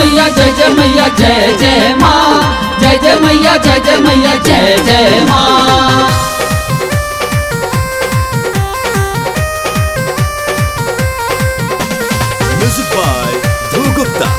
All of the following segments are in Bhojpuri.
मैया जय जय मैया जय जय माँ जय जय मैया जय जय मैया जय जय माँ Music by Dhruv Gupta.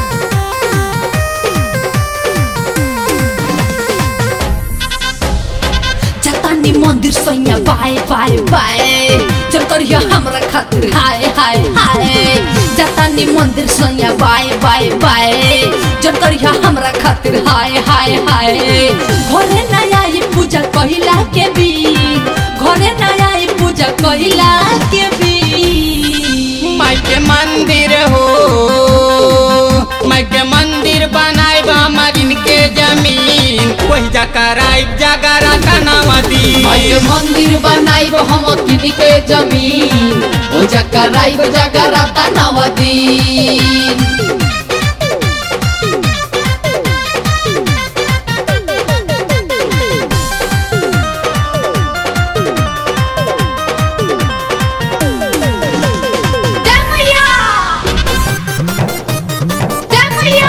जातानी मंदिर सैया बाय बाय बाय चल करिया हमरा खातिर हाय हाय हाय जातानी मंदिर सैया बाय बाय बाय चल करिया हमरा खातिर हाय हाय हाय घरे ना आई पूजा कहिला के भी घरे ना आई पूजा कहिला के भी माई के मंदिर हो माई के मंदिर बनाए मरीन के जमीन वही जकराई जगरा कनावती माई मंदिर बनाइब हम किनी के जमीन ओ जकराइब जगराता नवदीन जय मैया जय मैया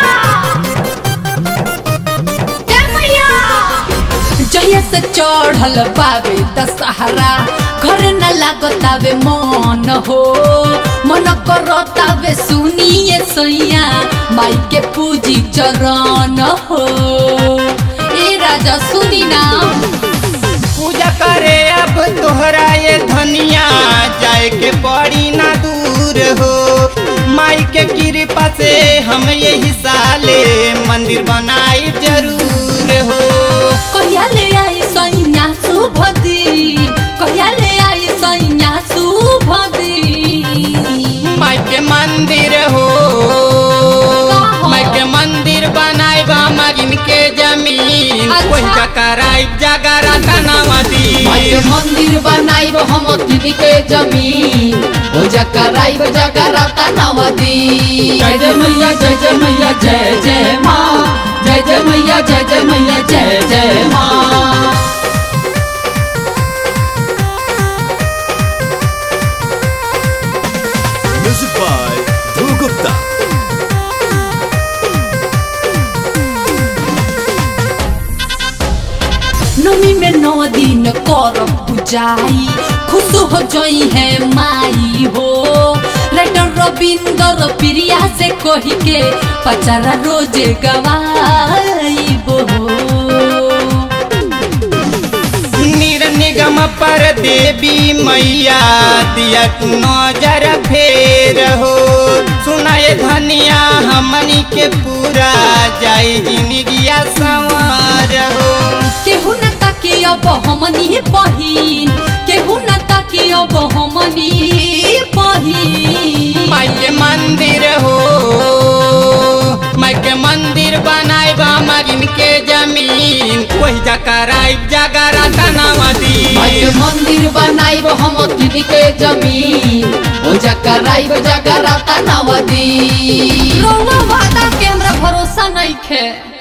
जय मैया जहिया से चढ़ल पावे दशहरा घर न लागतावे मन हो मन करतावे सुनिए सैया माई के पूजी चरण हो ए राजा सुनी ना पूजा करे अब तोहरा ये धनिया जाए के पड़ी ना दूर हो माई के कृपा से हम यही साले मंदिर बनाई जरूर हो कहिया ले आई सैया सुभदी कहिया ले आई सैया सुभदी माई के मंदिर हो माई के मंदिर बनाए मरीन के जमीन अच्छा। वही जकराई जगरा कनावती माई मंदिर बनाइब हम किनी के जमीन ओ जकराइब जगराता नवदीन जय जय मैया जय जय मैया जय जय माँ जय जय मैया जय जय मैया जय जय माँ Music by Dhruv Gupta. नमी में नौ दिन कर पूजाई खुश हो जोई है माई हो राइटर रविंदर प्रिया से कही के पचारा रोज गवाई हो नीर निगम पर देवी मैया दिया तू नजर फेर हो सुनाए धनिया हमनी के पूरा जाई जिंदगिया संवार हो केहू न ताके अब हमनी बहिन केहू न ताके अब हमनी बहिन माई के मंदिर हो माई के मंदिर बनाए मरीन के जमीन वही जकराई जगरा कनावती माई मंदिर बनाइब हम किनी के जमीन ओ जकराइब जगराता नवदीन रउआ वादा के हमरा भरोसा नहीं खे